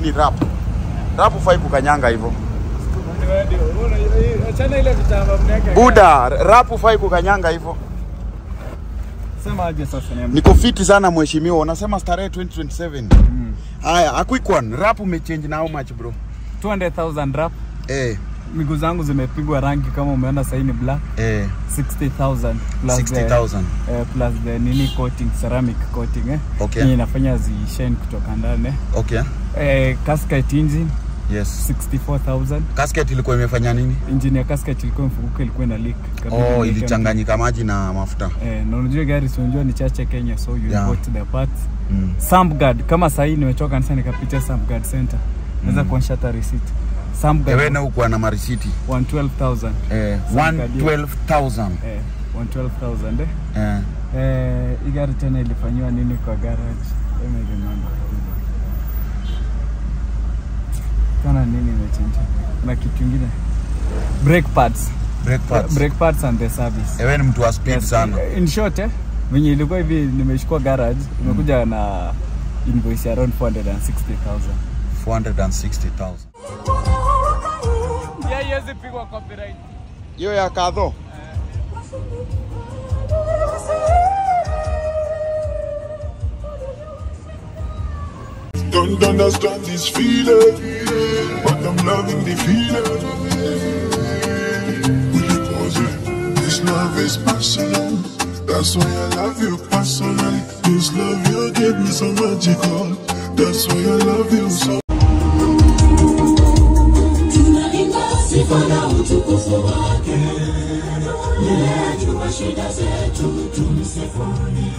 ni rap. Rap ufai kukanyanga hivyo. Achana ile vitamba mneka. Buda, rap ufai kukanyanga hivyo. Sema aje sasa ni Niko fiti sana mheshimiwa, unasema starehe 2027. Haya, a quick one. Rap umechange na how much bro? 200,000 rap. Eh, Miguu zangu zimepigwa rangi kama umeona sasa ni black eh, 60,000 plus 60,000. the eh, plus the nini coating ceramic coating eh. Okay. Hii inafanya zishine kutoka ndani. Okay. Eh, casket engine Yes. 64,000. Casket ilikuwa imefanya nini? Engine ya casket ilikuwa mfunguka ilikuwa ina leak. Kabidi Oh, niweke ilichanganyika maji na mafuta. Eh, na unajua gari si unajua ni chache Kenya so you Yeah. import the parts. Mm. Sambguard kama sahii nimetoka kanisa nikapitia Sambguard center. Naweza kuonyesha hata receipt. Sambguard Ewe na ukuwa na marisiti. 112,000. Eh, Sambguard, 112,000. Eh, 112,000 eh. Eh. Eh, hii gari tena ilifanyiwa nini kwa garage? Let me remember. Kana nini imechinja? Na kitu kingine. Brake pads. Brake pads. Brake pads and the service. Ewe ni mtu wa speed Yes, sana. In short eh, venye ilikuwa hivi nimeshukua garage imekuja na invoice ya around 460,000. 460,000. Yeah, iwezi pigwa copyright. Hiyo ya kadho. Don't understand this feeling, but I'm loving the feeling. Will you pause it? This love is personal. That's why I love you personally. This love you give me so magical. That's why I love you so. tunaimba sifa na utukufu wake yeyajua shida zetu tumsifuni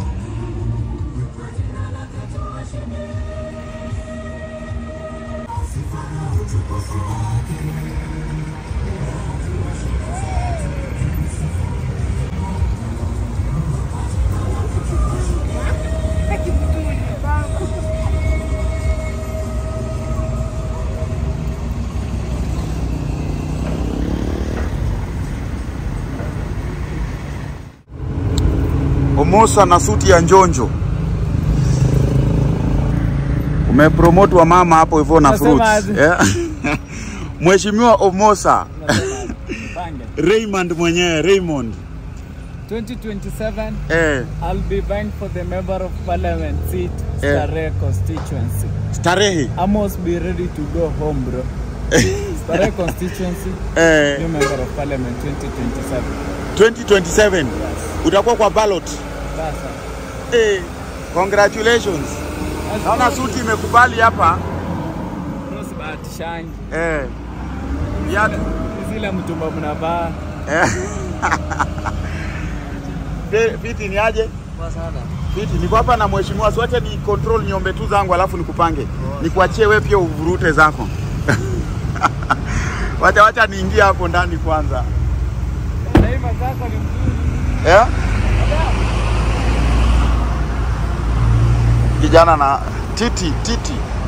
Omosa na suti ya njonjo. Umepromote wa mama hapo hivyo na Unasema fruits. aje? Yeah. Mheshimiwa Omosa, Pange. Raymond mwenyewe Raymond. 2027 Eh, I'll be vying for the member of parliament seat Starehe constituency. starehe. Amos be ready to go home bro. Starehe constituency Eh, new member of parliament 2027. 2027 Yes. utakuwa kwa ballot. Sasa. Eh, congratulations. Naona suti imekubali hapa. Bro, sibahatishangi. Eh. Viatu. Zile mtumba mnavaa. Eh. Fe- Fiti ni aje? Fiti, niko hapa na mheshimiwa, si wacha ni control nyombe tu zangu alafu nikupange. Nikuachie wewe pia uvurute zako. wacha wacha niingie hapo ndani kwanza. Daima zako ni mzuri. Eh? Kijana na titi titi.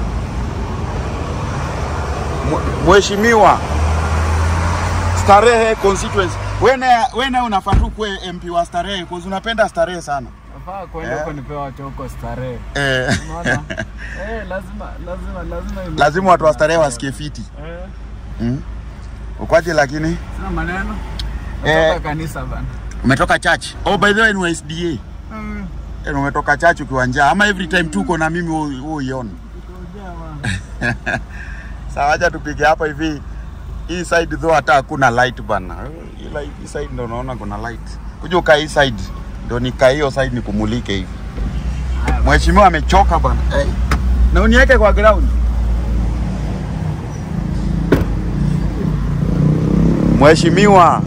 Mwe- Mheshimiwa Starehe constituency. Wewe wewe unafaa tu kuwe MP wa Starehe kwa unapenda Starehe sana. Nafaa kwenda Eh. huko nipewa watu huko starehe. Eh. Unaona? Eh, lazima lazima lazima ime- Lazima watu wa Starehe wasikie fiti. Eh, Mm. Ukwaje lakini? sina maneno. Eh. Natoka kanisa bana. Umetoka church? Oh by the way ni wa SDA. Mm. Eh, umetoka church ukiwa njaa ama every time tuko na mimi wewe uione. Sawa, acha tupige hapa hivi. Hii side though hata hakuna light bana. Hii light hii side ndio naona kuna light. Kuja ukae hii side ndio nikae hiyo side nikumulike hivi. Mheshimiwa amechoka bana. Hey. Na uniweke kwa ground. Mheshimiwa.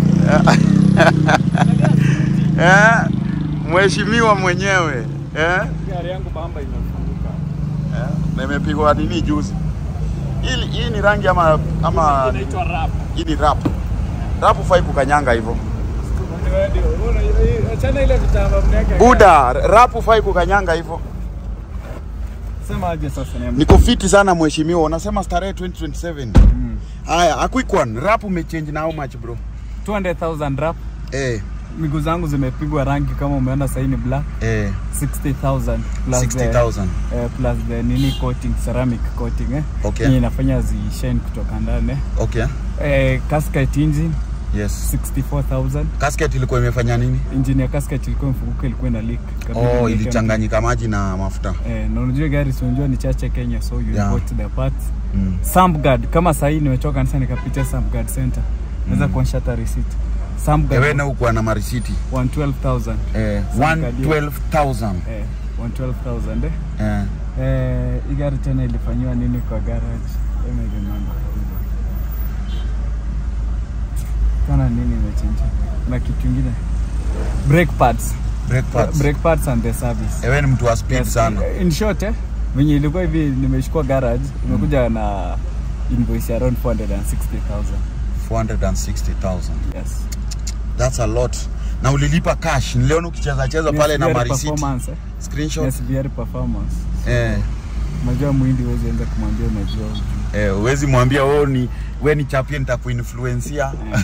Eh? Mheshimiwa mwenyewe. Eh? Gari yangu bamba imefunguka. Eh? Na imepigwa nini juzi? Hii hii ni rangi ama ama Inaitwa rap. hii ni rap. Rap ufai kukanyanga hivyo. Achana ile vitamba mneka. Buda, rap ufai kukanyanga hivyo. Sema aje sasa ni Niko fiti sana mheshimiwa. Unasema starehe 2027. Haya, a quick one. Rap umechange na how much bro? 200,000 rap. Eh, miguu zangu zimepigwa rangi kama umeona sahii ni black eh 60000 plus the- 60000 eh, plus the nini coating ceramic coating eh Okay. Yenye inafanya zishine kutoka ndani okay eh, casket engine yes 64000 casket ilikuwa imefanya nini engine ya casket ilikuwa mfunguka ilikuwa ina leak Kabidi oh niweke ilichanganyika maji na mafuta mtu- eh, na unajua gari si unajua ni chache Kenya so you Yeah. import the parts mm. Samgard kama sahii nimetoka kanisa nikapitia Samgard center naweza Mm. kuonyesha hata receipt Samgard ewe na ukuwa na marisiti 112000 eh, Samgard, 112000 eh 112000 eh eh. Eh, hii gari tena ilifanyiwa nini kwa garage? Let me remember. Kana nini imechinja? Na kitu kingine. Brake pads. brake pads Brake pads and the service. ewe ni mtu wa speed Yes, sana In short eh, venye ilikuwa hivi nimeshukua garage, imekuja na invoice around 460,000. 460000 Yes. that's a lot na ulilipa cash niliona ukicheza cheza pale na SVR marisiti performance. Eh? screenshot SVR performance. eh Unajua muhindi huwezi enda kumwambia unajua hujui. eh uwezi mwambia wewe ni wewe ni champion nitakuinfluencia Eh.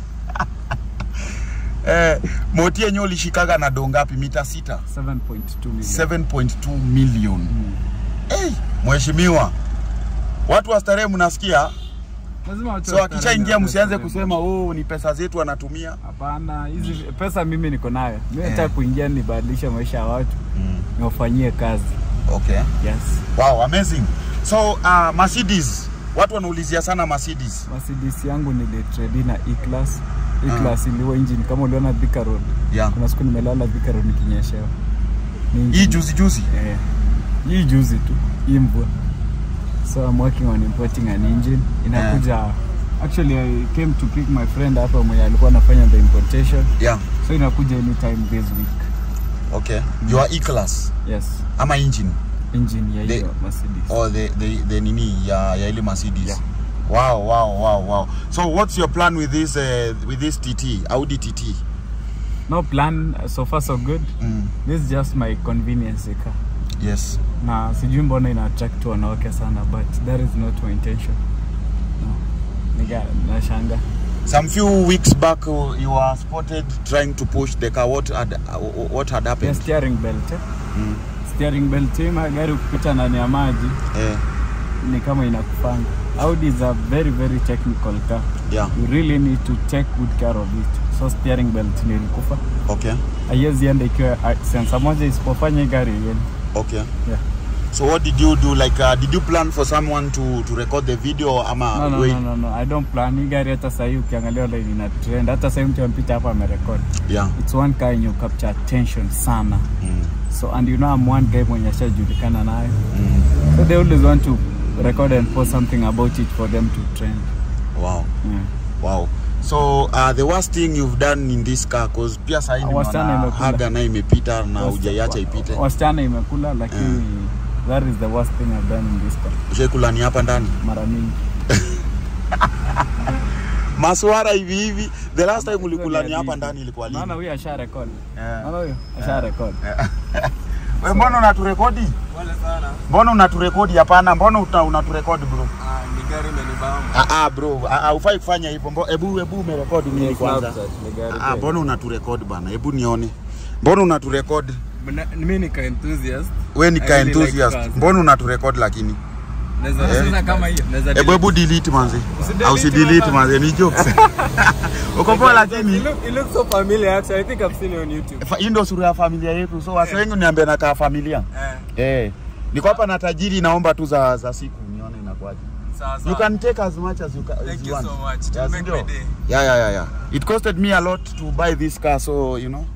eh moti yenyewe ulishikaga na do ngapi mita sita 7.2 million. 7.2 million hey, mheshimiwa watu wa starehe mnasikia Lazima watu so wastarehe akishaingia na msianze wastarehe. kusema oh ni pesa zetu anatumia Hapana, hizi pesa mimi niko nayo. Mimi Eh. nataka kuingia nibadilishe maisha ya watu, mm. niwafanyie kazi. okay Yes. wow amazing so uh, mercedes watu wanaulizia sana mercedes Mercedes yangu nilitrade na E-Class. E-Class iliwa engine kama uliona Thika Road. yeah. Kuna siku nimelala Thika Road nikinyeshewa. Ni engine- hii juzi juzi Eh. Hii juzi tu. Hii mvua. So I'm working on importing an engine. Inakuja Actually I came to pick my friend hapa mwenye alikuwa anafanya the importation. yeah So inakuja anytime this week. okay your e class Yes. ama engine Engine ya The- hiyo Mercedes. or the, the, the nini ya, ya ile mercedes Yeah. wow wow wow wow so what's your plan with this uh, with this tt audi tt No plan, so far so good. mm. This is just my convenience car. yes Na sijui mbona ina attract wanawake sana but that is not my intention. No. Niga nashanga. some few weeks back uh, you were spotted trying to push the car what had, uh, what had Ya happened steering belt. Eh? mm. Steering belt hii gari ukipita ndani ya maji eh, ni kama inakufanga. Audi is a very very technical car. yeah You really need to take good care of it. So steering belt ndio ilikufa. okay Haiwezi enda ikiwa ah, sensor moja isipofanya hii gari iende. okay Yeah. so what did you do like uh, did you plan for someone to, to record the video ama No, no, wait no, no, no. I don't plan. Hii gari hata sahii ukiangalia online ina trend. Hata sahii mtu ampita hapa amerekod. yeah It's one car yenye capture attention sana. mm. So and you know I'm one guy mwenye ashajulikana nayo. Mm. So they always want to record and post something about it for them to trend. wow Yeah. wow so uh, the worst thing you've done in this car cause pia sahii Wasichana nimeona imekula. haga nayo imepita na Wasta- hujaiacha ipite Wasichana imekula lakini that is the worst thing I've done in this car. ushaikula ni hapa ndani Mara mingi. maswara hivi hivi the last time ulikula ni hapa ndani ilikuwa Naona lini huyu asha record. Yeah. Naona huyu asha record. we mbona unaturekodi Pole sana. mbona unaturekodi hapana mbona uta- unaturekodi bro Ah, ni gari imenibamba. ah, ah, bro ah, ah, ufai kufanya hivyo Mbo- hebu hebu umerekodi nini kwanza Snapchat, ni gari ah, gani? mbona unaturekodi bana hebu nione mbona unaturekodi Mna- Mimi ni ka enthusiast. we ni I ka really like enthusiast cars. mbona unaturekodi lakini Naweza Eh. sasa kama hiyo. Naweza hebu hebu delete manzi Usidelete au usidelete baba. manzi ni jokes uko poa It lakini look, it looks so familiar actually. I think I've seen it on YouTube. fa- hii ndio sura ya familia yetu so wase wengi niambia nakaa familia Eh, eh niko hapa na tajiri naomba tu za za siku nione inakuwaje sawa sawa. you can take as much as you, ca- as Thank you you want so much. To Yeah, make sindio? my day. yeah yeah yeah yeah it costed me a lot to buy this car so you know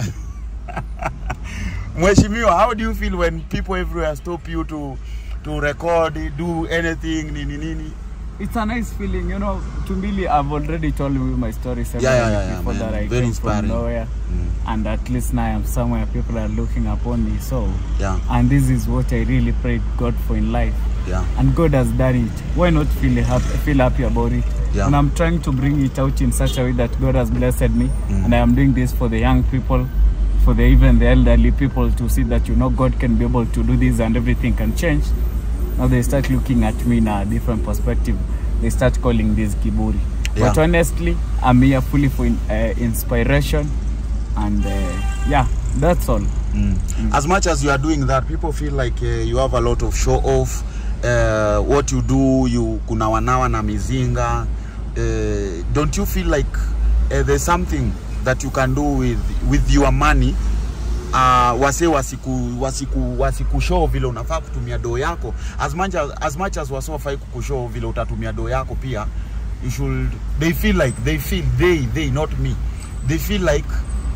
Mheshimiwa, how do you feel when people everywhere stop you to to record, do anything, nini nini? It's a nice feeling, you know. Tumbili, I've already told you my story several Yeah, yeah, times yeah, yeah, before man. that I Very came inspiring. from nowhere, and at least now I'm somewhere people are looking upon me. So, Yeah, and this is what I really prayed God for in life, yeah, and God has done it. Why not feel happy, feel happy about it? Yeah. And I'm trying to bring it out in such a way that God has blessed me, Mm. and I am doing this for the young people, for the even the elderly people to see that you know God can be able to do this and everything can change. Now they start looking at me in a different perspective. They start calling this kiburi. Yeah. But honestly, I'm here fully for in, uh, inspiration and uh, yeah that's all as much as you are doing that people feel like uh, you have a lot of show off uh, what you do you kuna wanawa na mizinga uh, don't you feel like uh, there's something that you can do with, with your money uh, wase wasiku wasiku wasikushow vile unafaa kutumia doo yako as much as, as much as wase wafai kukushow vile utatumia doo yako pia you should they feel like they feel they they not me they feel like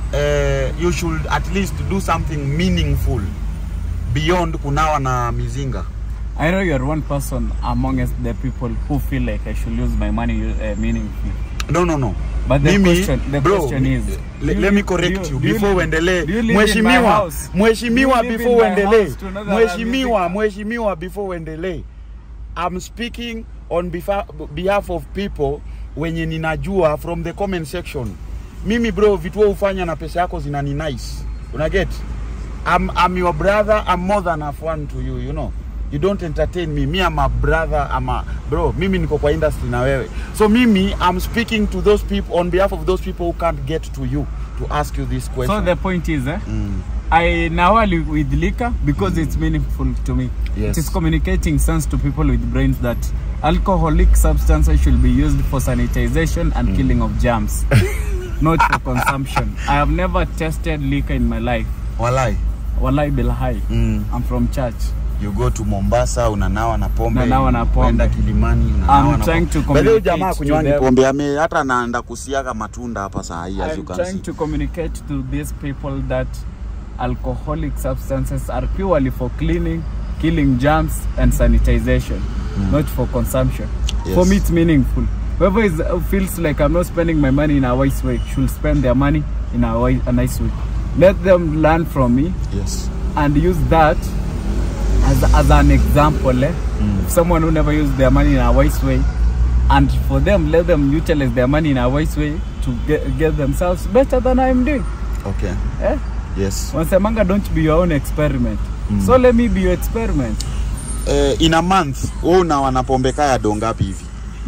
uh, you should at least do something meaningful beyond kunawa na mizinga I know you're one person amongst the people who feel like I should use my money uh, meaningfully. no no no But the Mimi, question, the bro, question is, le, do let me you- correct do you do you before live- uendelee do you live in my mheshimiwa house? mheshimiwa Do you live before in my uendelee house to know that I'm mheshimiwa using- mheshimiwa before uendelee I'm speaking on behalf, behalf of people wenye ninajua from the comment section mimi bro vitu wewe hufanya na pesa yako zinani nice una get I'm, I'm your brother I'm more than a friend to you you know you don't entertain me me I'm a brother I'm a bro mimi niko kwa industry na wewe so mimi I'm speaking to those people on behalf of those people who can't get to you to ask you this question So the point is, eh, I nawali with liquor because it's meaningful to me. Yes. It is communicating sense to people with brains that alcoholic substances should be used for sanitization and killing of germs, not for consumption. I have never tested liquor in my life. walai Walai bilhai. Mm. I'm from church. you go to Mombasa unanawa na pombe Unanawa na pombe. unaenda Kilimani unanawa I'm na trying pombe. to By the way, communicate jamaa to kunywani them. pombe ame hata anaenda kusiaga matunda hapa saa hii as you I'm can trying see to communicate to these people that alcoholic substances are purely for cleaning, killing germs, and sanitization, not for consumption. Yes. For me, it's meaningful. Whoever is, uh, feels like I'm not spending my money in a wise way should spend their money in a, wise, a nice way. Let them learn from me yes and use that as, as an example. Eh? Someone who never used their money in a wise way, and for them, let them utilize their money in a wise way to get, get themselves better than I'm doing. okay Eh? yes Wasemanga, don't be your own experiment. So let me be your experiment. uh, in a month wewe unawa na pombe kaya do ngapi hivi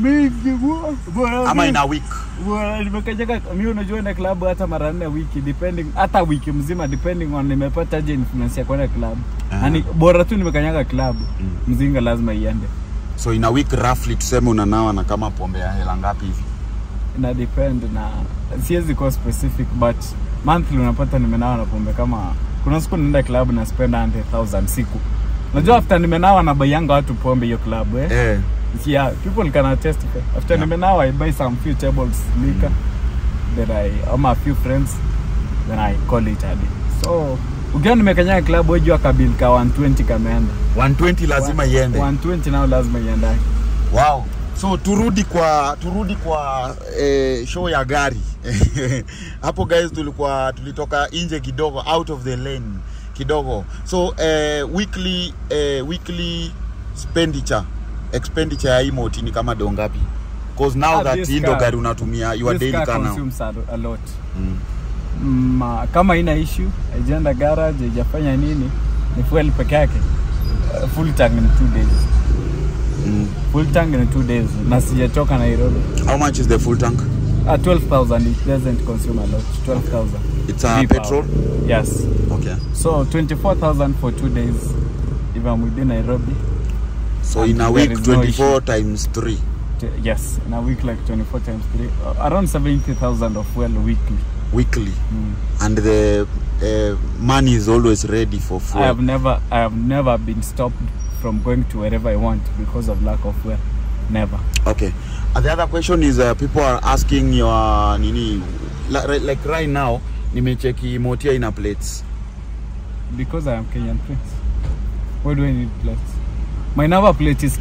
ama in a week Bwana, nimekanyaga mi unajua na klabu hata mara nne wiki depending hata wiki mzima depending on nimepata je influence ya kwenda klabu Ah. yani bora tu nimekanyaga klabu mzinga lazima iende so in a week roughly tuseme unanawa na kama pombe ya hela ngapi hivi ina depend na siwezi kuwa specific but monthly unapata nimenawa na pombe kama kuna siku naenda klabu na spend 100000 siku najua after nimenawa na bayanga watu pombe hiyo klabu eh? eh yeah people can attest to that. after Yeah. nimenawa i buy some few tables liquor then i ama a few friends then i call it a day so ukiwa nimekanyaga klabu wejua kabil ka 120 kameenda 120 lazima iende 120 nao lazima iendake wow so turudi kwa turudi kwa eh, show ya gari hapo guys tulikuwa tulitoka nje kidogo out of the lane kidogo so eh, weekly eh, weekly expenditure expenditure ya imoti ni kama do ngapi cause now Ah, that this hii ndo car- gari unatumia your This daily car car now consumes a, a lot Mm. mm, ah, kama ina issue haijaenda garage haijafanya nini ni fuel peke yake uh, full tank in two days Mm. full tank in two days na sijatoka nairobi how much is the full tank uh, 12000 it doesn't consume a lot 12000 it's a V-power. petrol yes okay so 24000 for two days if i'm within nairobi so And in a there week is no 24 times 3 T- yes in a week like 24 times 3 uh, around 70000 of fuel weekly weekly Mm. and the uh, money is always ready for fuel I have never I have never been stopped from going to wherever I want because of lack of fuel. Never. Okay. Uh, the other question is uh, people are asking your nini like, like right now nimecheki motia ina plates. Because I am Kenyan prince. Why do I need plates? My number plate is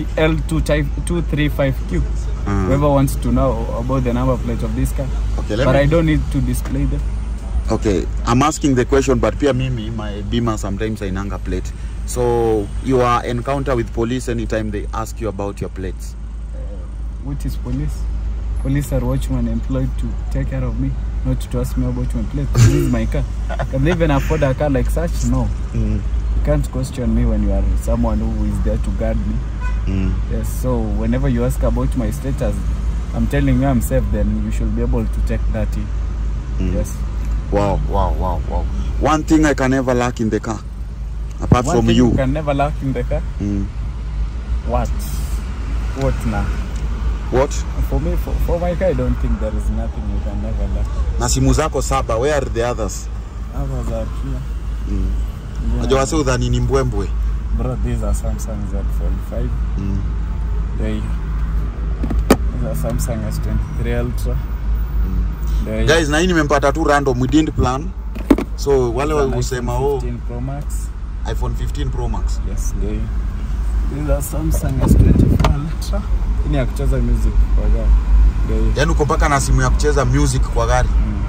KDL235Q. Mm. Whoever wants to know about the number plate of this car. Okay, let But me, I don't need to display them. Okay, I'm asking the question but pia mimi my bima sometimes inanga plate. So your encounter with police anytime they ask you about your plates. What is police? Police are watchmen employed to take care of me, not to ask me about my plate. This is my car. Can they even afford a car like such? No. Mm. You can't question me when you are someone who is there to guard me. Mm. Yes, so whenever you ask about my status, I'm telling you I'm safe, then you should be able to take that in. Mm. Yes. Wow, wow, wow, wow. One thing I can never lack in the car, apart One from thing you. you can never lack in the car. Mm. What? What now? What? For me, for, for my car, I don't think there is nothing you can never lack. Na simu zako saba, where are the others? Others are here. Yeah. Unajua wase udhani ni mbwembwe. Bro, these are Samsung Z45. Mm. They, these are Samsung S23 Ultra. They, Guys, na hii nimempata tu random, we didn't plan. So wale these are husema iPhone oh, 15 Pro Max. iPhone 15 Pro Max. Yes, they. These are Samsung S24 Ultra. Hii ni ya kucheza music kwa gari. They, Yaani uko mpaka na simu ya kucheza music kwa gari.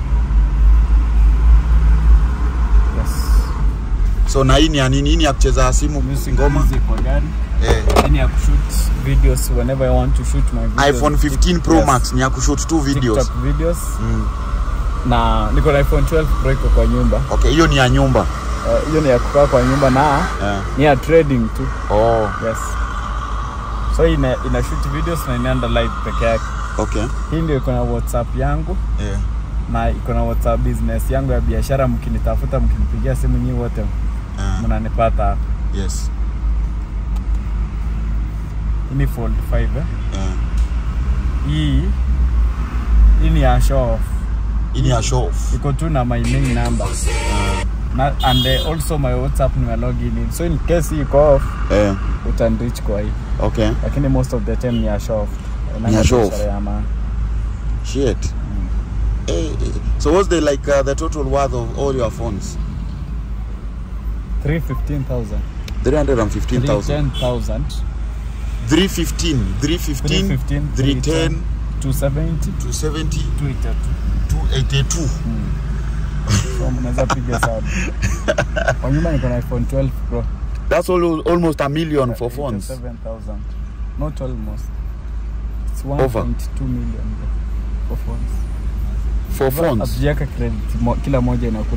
yes. So na hii ni ya nini? Hii ni ya kucheza simu Music, ngoma. music kwa gari. Eh. Hii ni ya kushoot videos whenever I want to shoot my videos. iPhone 15 Pro Yes. Max ni ya kushoot tu videos. TikTok videos. Mm. Na niko na iPhone 12 Pro iko kwa nyumba. Okay, hiyo ni ya nyumba. Eh, Hiyo ni ya kukaa kwa nyumba na Eh. ni ya trading tu. Oh, Yes. So ina, ina shoot videos na inaenda live peke yake. okay. Hii ndio iko na WhatsApp yangu Eh. na iko na WhatsApp business yangu ya biashara. Mkinitafuta, mkinipigia simu nyinyi wote Eh. mnanipata hapa. Yes. Hii ni Fold 5 eh. Eh. Hii hii ni ya show off. Hii ni ya show off. Iko tu na my main number. Na, and uh, also my WhatsApp nime login in. So in case hii iko off, Eh. utanreach kwa hii. Okay. Lakini most of the time ni ya show off. Ni ya show off. Biashara ya maana. Shit. Eh, eh. So what's the like uh, the total worth of all your phones? 315,000. 315,000. 310,000. 315, 315, 315, 310, 270, 270, 282. 282. So mnaweza piga sana. Kwa nyuma niko na iPhone 12 Pro. That's al almost a million for phones. 7,000. Not almost. It's Over. 1.2 million for phones. For phones. Hatujaweka credit mo, kila moja inakula.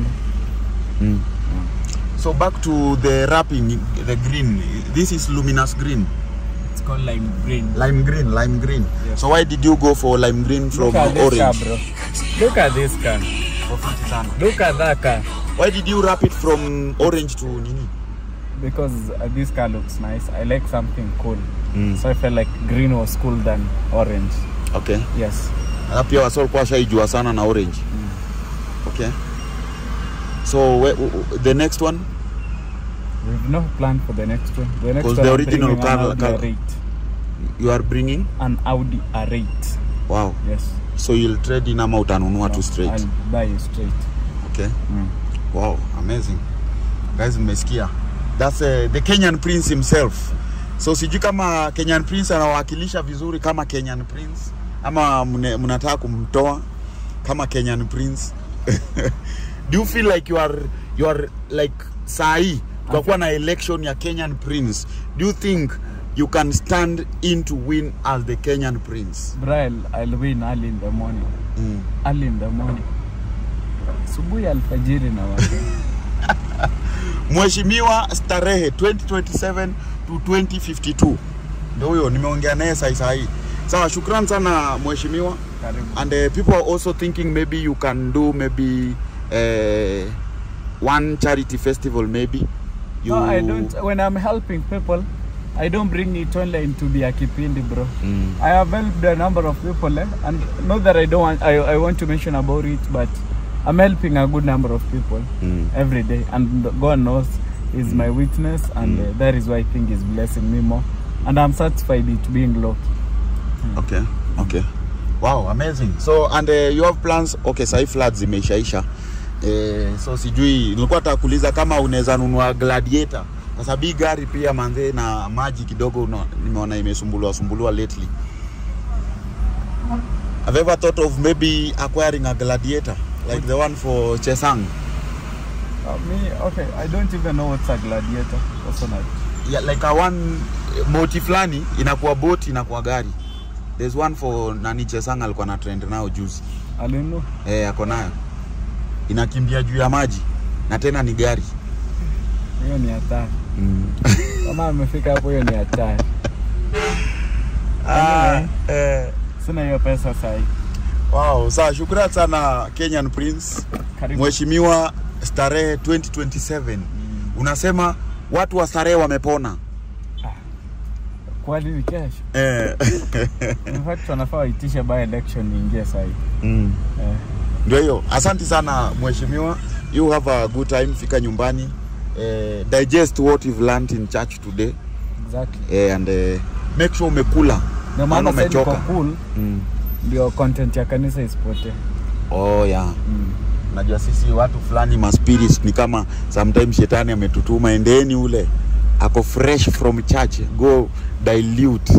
So back to the wrapping, the green. This is luminous green. It's called lime green. Lime green, lime green. Yes. So why did you go for lime green from Look at this car, orange? bro. Look at this car. Look at that car. Why did you wrap it from orange to nini? Because uh, this car looks nice. I like something cool. Mm. So I felt like green was cool than orange. Okay. Yes. Na pia wasa walikuwa washaijua sana na orange. Okay. So whe- w- w- the next one? We've no plan for the next one. The next 'Cause one the I'm original bringing an car- Audi car- R8. You are bringing? An Audi R8. Wow. Yes. So you'll trade in ama utanunua tu straight. I'll buy you straight. Okay. Mm. Wow, amazing. Guys mmesikia. That's uh, the Kenyan Prince himself. So sijui kama Kenyan Prince anawakilisha vizuri kama Kenyan Prince ama mne- mnataka kumtoa kama Kenyan Prince. Do you feel like you are you are like sahi tutakuwa na election ya Kenyan Prince. Do you think you can stand in to win as the Kenyan Prince? Brian, I'll win early in the morning. Mm. Early in the morning. Subuhi alfajiri na watu. Mheshimiwa Starehe 2027 to 2052 ndio huyo nimeongea naye sai sai. Sawa, shukran sana mheshimiwa. Karibu. And uh, people are also thinking maybe you can do maybe uh, one charity festival maybe. You No, I don't. When I'm helping people, I don't bring it only into be a kipindi, bro. Mm. I have helped a number of people, eh? and not that I don't want. I, I want to mention about it, but I'm helping a good number of people Mm. every day, and God knows is my witness, and uh, that is why I think is blessing me more, and I'm satisfied it being low. Okay. Okay. Wow, amazing. So and uh, you have plans okay, sahi floods zimeishaisha. Eh, so sijui nilikuwa nataka kuuliza kama unaweza nunua gladiator kwa sababu hii gari pia manze na maji kidogo una- nimeona imesumbuliwa sumbuliwa lately. Have you ever thought of maybe acquiring a gladiator like the one for Chesang? Uh, me, okay, I don't even know what's a gladiator personally. Yeah, like a one moti fulani inakuwa boat inakuwa gari. There's one for nani Chesang alikuwa na trend nao juzi. I don't know. Eh, ako nayo. Inakimbia juu ya maji na tena ni gari. Hiyo ni hatari. Kama amefika hapo, hiyo ni hatari. Ah, eh, Sina hiyo pesa sahi. Wow, sawa, shukrani sana Kenyan Prince. Karibu. Mheshimiwa Starehe 2027. Unasema watu wa Starehe wamepona. Kwani ni kesho? Eh. In fact wanafaa waitishe by election iingie sahi. mm. Eh. Ndio hiyo. Asante sana mheshimiwa. You have a good time. Fika nyumbani. Eh, digest what you've learned in church today. Exactly. Eh, and eh, make sure umekula. Ndio Maana maana sasa niko umechoka. cool Mm. ndio content ya kanisa isipotee. Oh yeah. Mm. Najua sisi watu fulani ma spirits ni kama sometimes shetani ametutuma endeni ule ako fresh from church go dilute.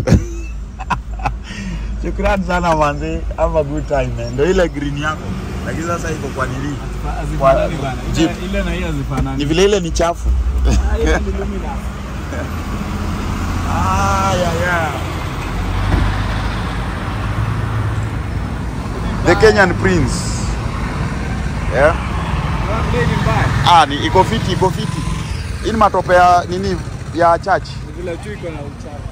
Shukrani sana manzi. Have a good time man. Ndio ile green yako. Lakini sasa iko kwa nini? Hazifanani bana. Ile- Jeep. Ile na hiyo Ni hazifanani. vile ile ni chafu. Ah, hiyo ni Lumina. Ah, yeah, yeah. The Kenyan Prince. Yeah. Ile ni mbaya. Ah, ni iko fiti, iko fiti. Hii ni matope ya nini ya church. Ni Vile tu iko na uchafu.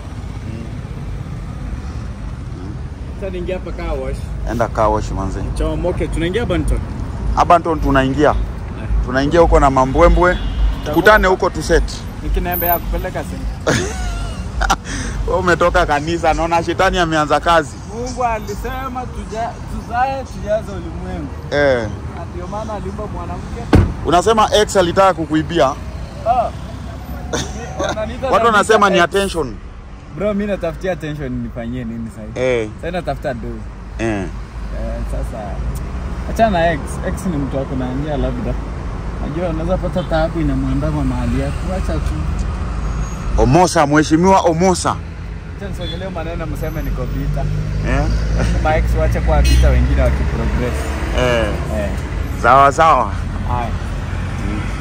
Sasa niingia hapa car wash. Enda car wash manze. Chomoke tunaingia Banton. Abanton tunaingia. Tunaingia huko na mambwembwe. Tukutane huko tu set. Nikinembe ya kupeleka sema. Wewe umetoka kanisa, naona shetani ameanza kazi. Mungu alisema tuja, tuzae tujaze ulimwengu. Eh. Na Ndio maana aliumba mwanamke. Unasema ex alitaka kukuibia. Ah. Wananiita Watu na wanasema ni Mr. X. attention. Bro, mimi natafutia attention nifanyie nini sasa? Eh. Sasa natafuta do. Eh. Eh, sasa achana na X. X ni mtu wako na njia labda. Najua unaweza pata taabu inamwandama mahali yako. Acha tu. Omosa, mheshimiwa Omosa. Acha nisogelee maneno mseme niko vita. Eh. Ma X wache kwa vita wengine wakiprogress. Eh. Eh. Sawa sawa. Haya.